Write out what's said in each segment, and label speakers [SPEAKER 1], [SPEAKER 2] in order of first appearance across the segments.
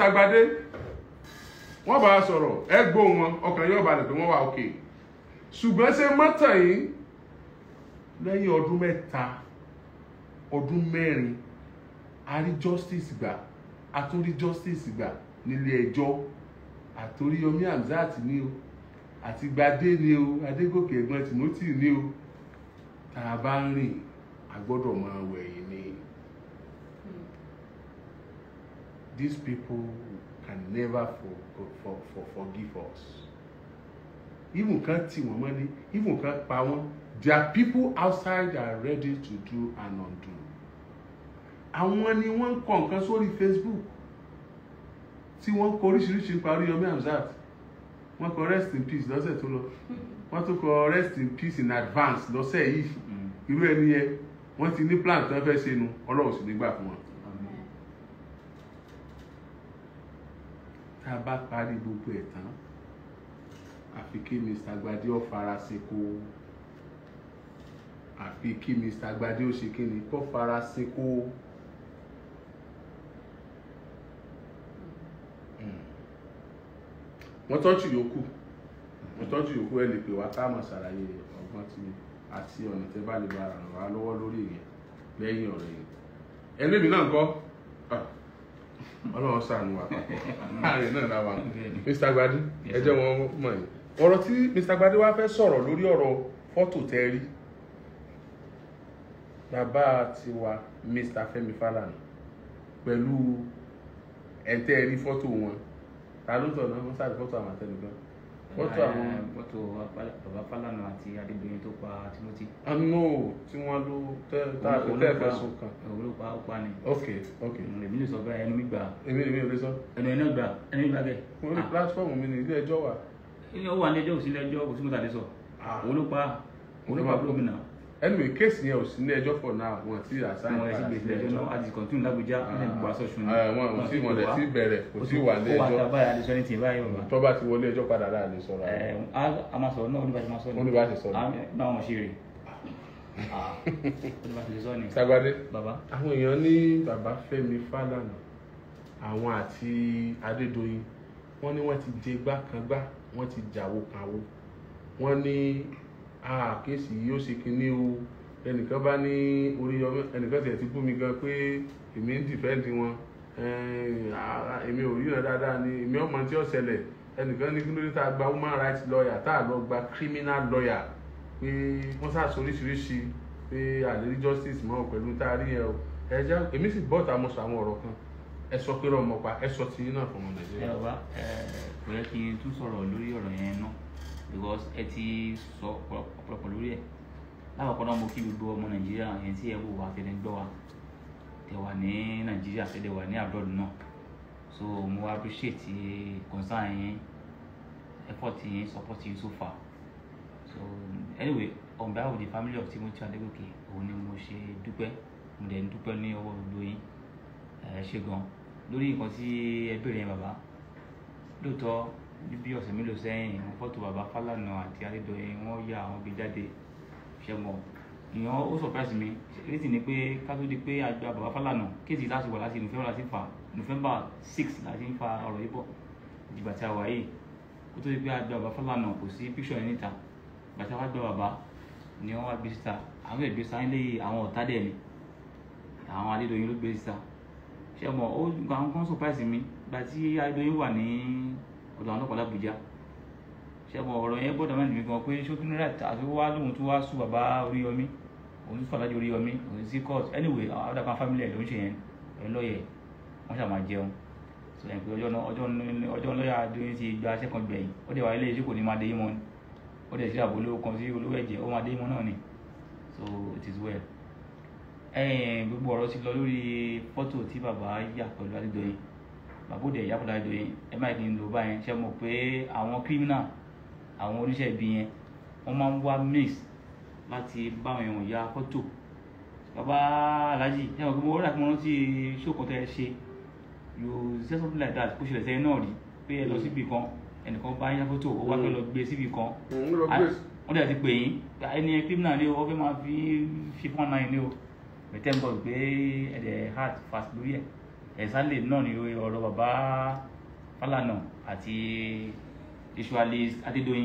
[SPEAKER 1] Mr. Gbadé wọ́n bá a sọ̀rọ̀ ẹ gbọ́ wọn ọkàn yóò balẹ̀ pé wọ́n wà òkè ṣùgbọ́n ṣe mọ́tàn yìí lẹ́yìn ọdún mẹ́ta ọdún mẹ́rin a rí justice gbà a tún rí justice gbà nílé ẹjọ́ àtòríyọmí Hamzat ní o àti Gbadé ní o Adégòkè ẹ̀gbọ́n Timothy ní o tá a bá ń rìn a gbọ́dọ̀ máa wẹ̀yìn ni these people can never for, for, for, for forgive us even kan tì wọ́n mọ́lé even kan pa wọ́n there are people outside that are ready to do and undo àwọn ni wọ́n ń kọ nǹkan sórí Facebook tí wọ́n kọ oríṣiríṣi nípa Oríyọmí Hamzat wọ́n kọ rest in peace lọ́sẹ̀ tó lọ wọ́n tún kọ rest in peace in advance lọ́sẹ̀ yìí irú ẹni yẹn wọ́n ti ní plan tó ń fẹ́ ṣe nu Ọlọ́run sì nígbà fún wọn. tá a bá parí gbogbo ẹ̀ tán àfi kí Mr. Gbadé ó fara sí kó àfi kí Mr. Gbadé ó ṣe kí ni kó fara sí kó. wọ́n tọ́jú yòókù wọ́n tọ́jú yòókù ẹ lè pè wá ká máa ṣàlàyé ọgbọ́n tí àti ọ̀nà tẹ́ bá lè bá ràn wá lọ́wọ́ lórí ìyẹn lẹ́yìn ọ̀rọ̀ yìí ẹni mi náà ń kọ́ ọlọ́run ṣàánú wa láàrin náà náà wà Mr. Gbadé ẹ jẹ́ wọn mọ̀ yìí ọ̀rọ̀ tí Mr. Gbadé wá fẹ́ sọ̀rọ̀ lórí ọ̀rọ̀ fọ́tò tẹ́ rí bàbá tiwa Mr. Fẹ́mi Fálànà pẹ̀lú ẹ̀ńtẹ́ rí fọ́tò wọn ta ló tọ̀ náà wọ́n sáré fọ́tò àwọn àtẹnudọ́ fọ́tò àwọn
[SPEAKER 2] fọ́tò bàbá Fálànà àti Adédoyin tó pa Timothy.
[SPEAKER 1] àánú tí wọ́n ló tẹ́ tá a fi tẹ́ fẹ̀sùn kàn
[SPEAKER 2] òun ló pa ó pa ni.
[SPEAKER 1] ok ok
[SPEAKER 2] èmi lè sọ bẹ́ẹ̀ ẹnu mi gbà
[SPEAKER 1] èmi èmi ò lè sọ
[SPEAKER 2] ẹnu ẹnu gbà ẹnu mi gbà kẹ́.
[SPEAKER 1] mo rí platform mi ní ilé ẹjọ́ wà
[SPEAKER 2] ilé ó wà ní ẹjọ́ òsínlẹ̀ ẹjọ́ kò sí mọ́tà lè sọ òun ló pa òun ló pa gómìnà
[SPEAKER 1] anyway kéèsì yẹn ò sí ní ẹjọ́ for now wọn ti àṣàyàn
[SPEAKER 2] àwọn ẹ̀sìn gbèsè ẹjọ́ náà àti kọ̀ntún lágbèjá ní ìgbà sọ̀sùn
[SPEAKER 1] ẹ wọn ò tí wọn lè ti bẹ̀rẹ̀ kò sí wà ní
[SPEAKER 2] ó wà
[SPEAKER 1] ẹjọ́
[SPEAKER 2] tá báyìí àdìsọ́ ní tì báyìí bàbá.
[SPEAKER 1] tó bá ti wọlé ẹjọ́ padà láà lè sọ̀rọ̀
[SPEAKER 2] ẹ a máa sọ̀rọ̀ náà ó ní bá ti máa sọ
[SPEAKER 1] Ó ní bá ti sọ ní.
[SPEAKER 2] náà wọn ṣe rè ó ní bá ti sọ ní.
[SPEAKER 1] Mr. Gbadé
[SPEAKER 2] bàbá
[SPEAKER 1] àwọn èèyàn ní bàbá Fẹ́mi Fálànà àwọn àti Adédoyin wọ́n ní wọ́n ti jẹ gbákangbá wọ́n ti jàwó kanwó wọ́n ní àkéèsì yìí ó ṣe kinní o ẹnìkan bá ní Oríyọmí ẹnìkan tiẹ̀ ti bú mi gan pé èmi ń dìfẹ́ǹdì wọn ẹ̀ẹ́n, à- èmi ò ríran dáadáa ni èmi ọmọ tí ó ṣẹlẹ̀ ẹnìkan ní kí ló dé tá a gba human rights lawyer tá a lọ gba criminal lawyer pé wọ́n ṣàṣọ oríṣiríṣi pé àlérí justice mọ́ pẹ̀lú tá a rí yẹn o ẹ já èmi sì bọ́ ta mo sọ àwọn ọ̀rọ̀ kan ẹ sọ pé ọmọ pa ẹ sọ tiyín náà fún ọmọ
[SPEAKER 2] ẹ
[SPEAKER 1] Nàìjíríà.
[SPEAKER 2] bàbá ẹ kò yẹ kí n tún sọ̀rọ̀ lórí ọ̀rọ̀ yẹn náà because ẹ ti sọ ọ̀pọ̀lọpọ̀ lórí ẹ̀ lákọ̀ọ́kọ́ náà mo kí gbogbo ọmọ nàìjíríà yẹn tí ẹ wò wá tẹ̀lé gbọ́ wa tẹ̀ wà ní nàìjíríà tẹ̀lé wà ní abroad náà so mo appreciate concern yẹn effort yẹn support yẹn so far so anyway on behalf of the family of Timothy Adegoke òun ni mo ṣe dúpẹ́ mo dẹ̀ ń dúpẹ́ ní ọwọ́ gbogbo yín ẹ ṣe gan lórí nǹkan tí ẹ béèrè yẹn bàbá lóòótọ́ ní bí ọ̀sẹ̀ mélòó sẹ́yìn mo fọ́tò bàbá Fálànà àti Adédoyin wọ́n ya àwọn gbé jáde ṣe mọ̀ ìyẹn ó surprise mi létí ni pé ká tó di pé àgbà bàbá Fálànà kéèsì láti wà láti November láti fà November six láti ń fa ọ̀rọ̀ yìí bọ̀ ìdìgbà tí a wà yìí kó tó di pé àgbà bàbá Fálànà kò sí picture yẹn níta ìgbà tí a wá gbà bàbá ni wọ́n wá gbé síta àwọn ìgbé sáyẹn lé àwọn ọ̀tá dẹ̀ ni àwọn Adédoyin ló gbé síta ṣe mọ̀ ó àwọn kan surprise mi ìgbà tí Adédoyin wà ní ọ̀dọ̀ àwọn ọlọ́pàá l'Àbújá ṣe mọ̀ ọ̀rọ̀ yẹn gbọ́dọ̀ mẹ́rin mi gan pé ṣó tún rẹ̀ àti wá lóhun tó wá sùn bàbá Oríyọmí òun tún fàlájì Oríyọmí òun sí court anyway àwọn àdàkàn family ẹ̀ ló ń ṣe yẹn ẹ̀ lọ́yẹ̀ wọ́n ṣàmà jẹun sọ yẹn pé ọjọ́ náà ọjọ́ náà ọjọ́ lọ́yà Adédoyin ti gba second gbẹ̀yìn ó dẹ̀ wá ilé iṣẹ́ kò ní máa dé yín mọ́ ni ó dẹ̀ sí àbò olówó kan sí olówó ẹ̀jẹ̀ ó máa dé yín mọ́ náà ni so it is well ẹ̀yìn gbogbo ọ̀rọ̀ ti lọ lórí fọ́tò tí bàbá yà pẹ̀lú Adédoyin bàbá òde ìyá pẹ̀lú Adédoyin ẹ má kí n lò báyẹn ṣe mọ̀ pé àwọn criminal àwọn oníṣẹ́ ibi yẹn wọ́n máa ń wá mix láti bá àwọn èèyàn ya fọ́tò bàbá Alhaji ṣe mọ̀ pé mo rà kí mo rántí ṣókò tẹ́ ẹ ṣe you say something like that kó ṣẹlẹ̀ sẹ́yìn náà rí pé ẹ lọ síbi kan ẹnìkan bá yá fọ́tò ó wá fẹ́ lọ gbé síbi kan
[SPEAKER 1] ń lọ gbé
[SPEAKER 2] wọ́n dẹ̀ ti pè yín ẹni criminal ni o wọ́n fẹ́ máa fi fi fún ọ̀nà yìí ni o bẹ̀tẹ̀ ń bọ̀ pé ẹ̀dẹ̀ heart fast lórí ẹ̀ ẹ̀sálẹ̀ náà ni ọ̀rọ̀ bàbá Fálànà àti Ritualist Adédoyin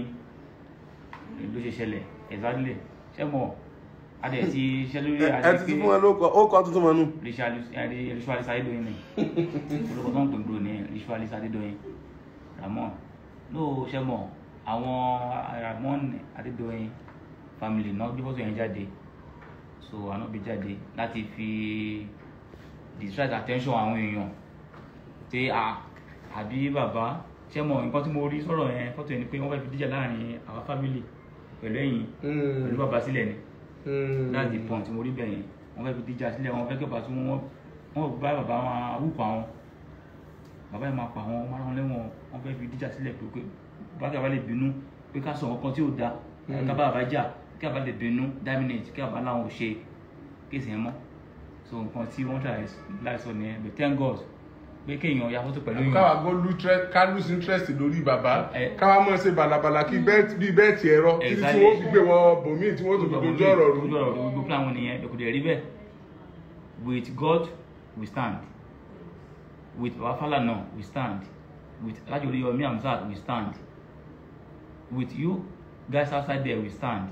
[SPEAKER 2] ló ṣe ṣẹlẹ̀ ẹ̀sálẹ̀ ṣẹ́mọ̀ adẹ̀ ti ṣẹ́ lórí
[SPEAKER 1] ẹ ẹ ti ti fún wọn ló kọ ó kọ tuntun mọ́nú.
[SPEAKER 2] Ritualist Ritualist Adédoyin ni olùkọ́ tó ń pè gbòòrò ní Ritualist Adédoyin Ramon ló ṣẹ́mọ̀ àwọn Ramon Adédoyin family náà gbé fọ́tò yẹn jáde so àná bí jáde láti fi distract attention àwọn èèyàn pé a àbí bàbá ṣé mọ nǹkan tí mo rí sọ̀rọ̀ yẹn fọ́tò yẹn ni pé wọ́n fẹ́ fi díjà láàrin àwọn family pẹ̀lú ẹ̀yìn pẹ̀lú bàbá sílẹ̀ ni that's the point tí mo rí bẹ́ẹ̀ yẹn wọ́n fẹ́ fi díjà sílẹ̀ wọ́n fẹ́ kí bàbá tún wọ́n wọ́n bá bàbá wọn awúkọ àwọn bàbá yẹn máa pa àwọn ọmọ aráwọn lẹ́wọ̀n wọ́n fẹ́ fi díjà sílẹ̀ pé pé bá kí a bá lè bínú pé ká sọ nǹkan tí ò da ká bá bàbá jà kí a bá lè bínú dominate kí a bá láwọn ò ṣe kéèsì yẹn mọ́ so nǹkan tí wọ́n tà láìsọ nìyẹn but thank God pé kéèyàn ya fọ́tò pẹ̀lú yìí
[SPEAKER 1] káwa gbọ́ lutre ká lose interest lórí bàbá
[SPEAKER 2] Ẹ-
[SPEAKER 1] káwa mọ̀ ṣe balabala kí bẹ́ẹ̀ bí bẹ́ẹ̀ tiẹ̀ rọ títí tí
[SPEAKER 2] Exactly.
[SPEAKER 1] wọ́n fi gbé wọn bòmíì tí wọ́n tó fi dojú ọ̀rọ̀ rú.
[SPEAKER 2] dojú ọ̀rọ̀ rú gbogbo plan wọn nìyẹn lókùdé rí bẹ́ẹ̀ with God we stand with Baba Falana we stand with Alhaji Oriyomi Hamzat we stand with you guys outside there we stand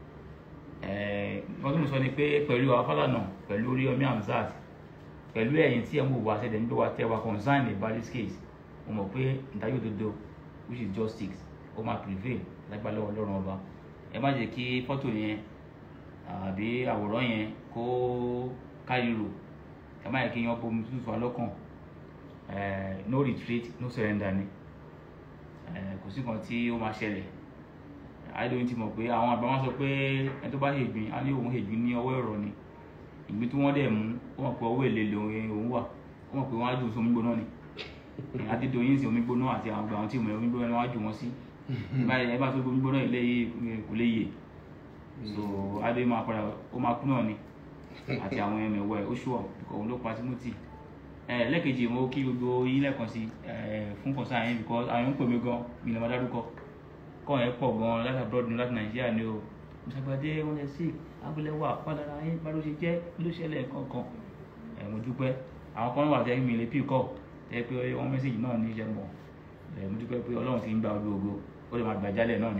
[SPEAKER 2] nǹkan tí mo sọ ni pé pẹ̀lú Baba Falana pẹ̀lú Oriyomi Hamzat pẹ̀lú ẹ̀yin tí ẹ̀ ń wò wá ṣẹ̀dẹ̀ ń gbé wa tẹ́ wa concern about this case mo mọ̀ pé ìdájọ́ òdodo which is justice ó máa prevail lágbàlá ọlọ́run ọba ẹ má jẹ́ kí fọ́tò yẹn àbí àwòrán yẹn kó káríro ẹ má yẹ kí yan bomi tútù wa lọ́kàn Eh, no retreat no surrender ni Eh, kò sí kan tí ó máa ṣẹlẹ̀ àìlóyún ti mọ̀ pé àwọn àgbà wọn sọ pé ẹni tó bá hègbín á ní òun hègbín ní ọwọ́ ẹ̀rọ ni ìgbín tí wọ́n dẹ̀ mú ó mọ̀ pé ọwọ́ èlé lòun òun wà ó mọ̀ pé wọ́n á jù sí omi gbóná ni Adédoyin sí omi gbóná àti àwọn àgbà àwọn tí ìmọ̀ omi gbóná ni wọ́n á jù wọ́n sí báyìí ẹ bá tó omi gbóná ilé yìí kò lè yè so adé máa padà ó máa kú náà ni àti àwọn ẹmẹ ẹwẹ ó ṣùọ òun ló pa Timothy ẹ lẹ́ẹ̀kejì mo kí gbogbo yín lẹ́ẹ̀kan sí ẹ fún kọ̀ọ̀sán yẹn because àwọn ń pè mí gan mi lè má dárúkọ kọ́ yẹn pọ̀ gan láti abroad ní láti Nàìjíríà ni o ìṣàgbàdé wọn lè sí abúlẹ̀wà padàra yín bá ló ṣe jẹ́ ló ṣẹlẹ̀ kankan ẹ mo dúpẹ́ àwọn kan wà tẹ́ mi lè pì kọ́ tẹ́ pé wọ́n mẹ́sẹ̀gì náà ní ìṣẹ́ mọ̀ ẹ mo dúpẹ́ pé Ọlọ́run ti ń gba ojú ogo ó lè máa gbà jálẹ̀ náà ni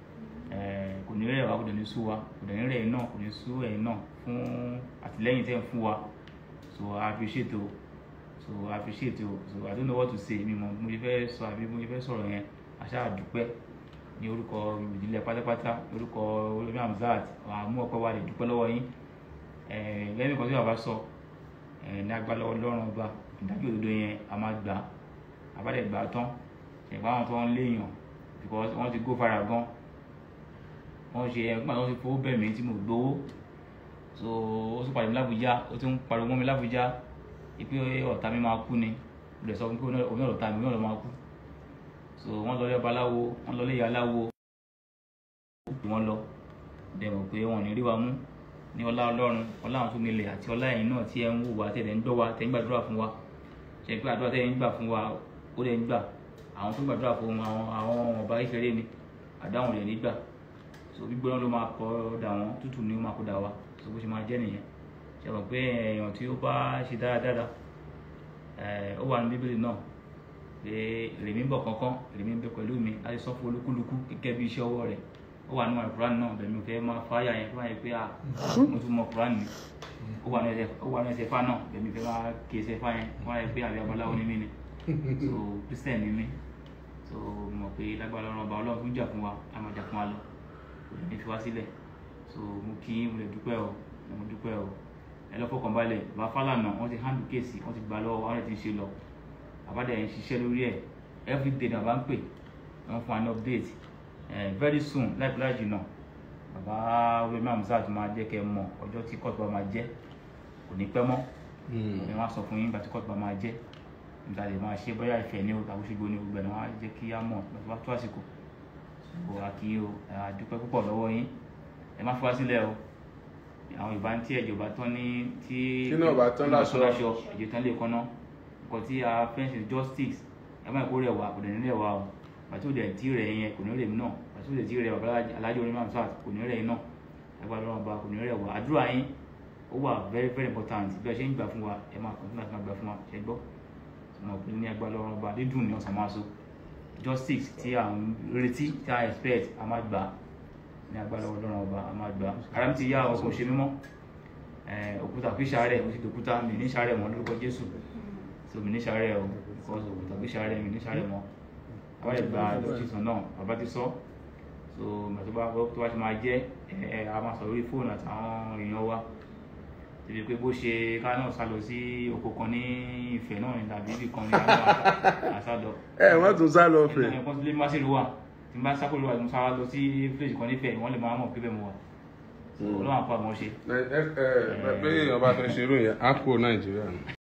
[SPEAKER 2] ẹ kò ní rẹ̀ wá kò dẹ̀ ní sú wa kò dẹ̀ ní rẹ̀ yín náà kò ní sú ẹ̀yin náà fún àtìlẹ́yìn tẹ́ ń fún wa so I appreciate o so I appreciate o so I don't know what to say mi mọ̀ mo ṣe fẹ́ sọ àbí mo ṣe fẹ́ sọ̀rọ̀ yẹn àṣà àdúpẹ́ ní orúkọ ìdílé pátápátá orúkọ olómi Hamzat àmú ọpẹ́ wa lè dúpẹ́ lọ́wọ́ yín ẹ lẹ́yìn kan tí bàbá sọ ẹ ní agbálọ Ọlọ́run ọba ìdájọ́ òdodo yẹn a máa gbà àbálẹ̀ gbà tán ṣẹ̀gbọ́n àwọn tó ń léèyàn because wọ́n ti go fara gan wọ́n ṣe ẹgbẹ́ àwọn ti fowó bẹ̀ mí tí mo gbowó so ó tún pàdé mi lábújá ó tún pariwo mọ́ mi lábújá ipe ọ̀tá mi máa kú ni mo lè sọ fún pé òun náà ọ̀tá mi òun náà ló máa kú so wọ́n lọ lé ọba aláwo wọ́n lọ lé ìyá aláwo ó pè wọ́n lọ dẹ̀mọ̀ pé wọn ò ní rí wa mú ní ọlá ọlọ́run ọlá àwọn tó nílẹ̀ àti ọlá ẹ̀yin náà tí ẹ ń wò wá tẹ̀lé ń gbọ́ wa tẹ̀ ń gbàdúrà fún wa ṣe pé àdúrà tẹ̀ ń gbà fún wa ó lẹ̀ ń gbà àwọn tó gbàdúrà fún àwọn àwọn ọba kékeré ni àdáhùn rẹ̀ nígbà so gbígbóná ló máa kọ dà wọn tútù ni ó máa kó dà wá so bó ṣe máa jẹ́ nìyẹn ṣe mọ̀ pé èèyàn tí ó bá ṣe dáradára ó wà ní bíbélì náà pé rèmí ń bọ̀ kankan rèmí ń bẹ pẹ̀lú mi láti sọ fún olúkúlùkù gẹ́gẹ́ bí iṣẹ́ ọwọ́ rẹ̀ ó wà nínú àìkúrán náà bẹ̀mí fẹ́ máa fáyà yẹn fún àyè pé à mo tún mọ kúrán ni ó wà ní ẹsẹ̀ fá náà bẹ̀mí fẹ́ máa kí ẹsẹ̀ fá yẹn fún àyè pé àbí abaláwo ni mí ni so christian ni mí so mọ̀ pé lágbára ọlọ́run ọba ọlọ́run tún jà fún wa a máa jà fún wa lọ kò ní fi wá sílẹ̀ so mo kí mo lè dúpẹ́ o mo dúpẹ́ o ẹ lọ́ fọkàn balẹ̀ bá Fálànà wọ́n ti handle kéèsì wọ́n ti gbà lọ́wọ́ wọn ti ń ṣe lọ àbádẹ ń ṣiṣẹ́ lórí ẹ̀ everyday náà bá ń pè wọ́n fún wa ní update eh, very soon láìpẹ́ láì jìnnà bàbá Wema Hamzat máa jẹ́ kẹ́ ẹ mọ̀ ọjọ́ tí court bá máa jẹ́ kò ní pẹ́ mọ́ ẹ wọ́n á sọ fún yín ìgbà tí court bá máa jẹ́ nígbà tí máa ṣe bóyá ìfẹ́ ní o tàbí ṣùgbọ́n ní gbogbo ẹ̀ náà wọ́n á jẹ́ kí á mọ̀ lọ́tọ́ bá tó àsìkò so àkí o àdúpẹ́ púpọ̀ lọ́wọ́ yín ẹ má fi wá sílẹ̀ o àwọn ìbá tí ẹ̀jọ̀ bá tán ní tí
[SPEAKER 1] Tí náà bá tán láṣọ.
[SPEAKER 2] ẹ̀jẹ̀ tán lè kọ́ná nǹkan tí a fẹ́ ṣe justice ẹ má kó rẹ̀ wá kò dẹ̀ ní rẹ̀ wá o pàtó dẹ̀ tí rẹ̀ yẹn kò ní rẹ̀ mí náà pàtó dẹ̀ tí rẹ̀ bàbá alájọ orí Hamzat kò ní rẹ̀ yín náà ẹgbẹ́ ọlọ́run ọba kò ní rẹ̀ wá àdúrà yín ó wà very very important bí ẹ ṣe ń gbà fún wa ẹ máa kàn fún láti máa gbà fún wa ṣe gbọ́ ọmọ òpin ní agbára ọ̀rọ̀ ọba dídùn ní ọ̀sán máa so justice tí à ń retí tí à ń expect a máa gbà ní agbára ọlọ́run ọba a máa gbà ara mi ti yá ọkọ̀ ṣe mímọ́ Eh, òkúta kì í ṣàárẹ̀ mo ti dòkúta mi ní ṣàárẹ̀ mọ́ lórúkọ jésù so mi ní ṣàárẹ̀ o because òkúta kì í ṣàárẹ̀ mi ní ṣàárẹ̀ mọ́ àwọn ẹgbà ìtìsàn náà bàbá ti sọ so ìgbà tó bá tó bá ti máa jẹ́ ẹ ẹ a máa sọ lórí fóònù àtàwọn èèyàn wa tẹbi pé bó ṣe ká náà sá lọ sí oko kan ní ìfẹ́ náà ní tàbí ibì kan ní àwọn àṣà lọ
[SPEAKER 1] ẹ wọ́n tún sá lọ fẹ̀.
[SPEAKER 2] ẹnìkan tó lé má sí ìlú wa tí n bá sákòlù wa tí mo sá lọ sí fílẹ̀jì kan nífẹ̀ẹ́ wọ́n lè máa mọ̀ pé bẹ́ẹ̀ mo wà so ọlọ́run àpá àwọn ṣe.
[SPEAKER 1] ẹ ẹ ẹ bí èèyàn bá fẹ́ ṣerú yẹn á kó nàìjíríà nù.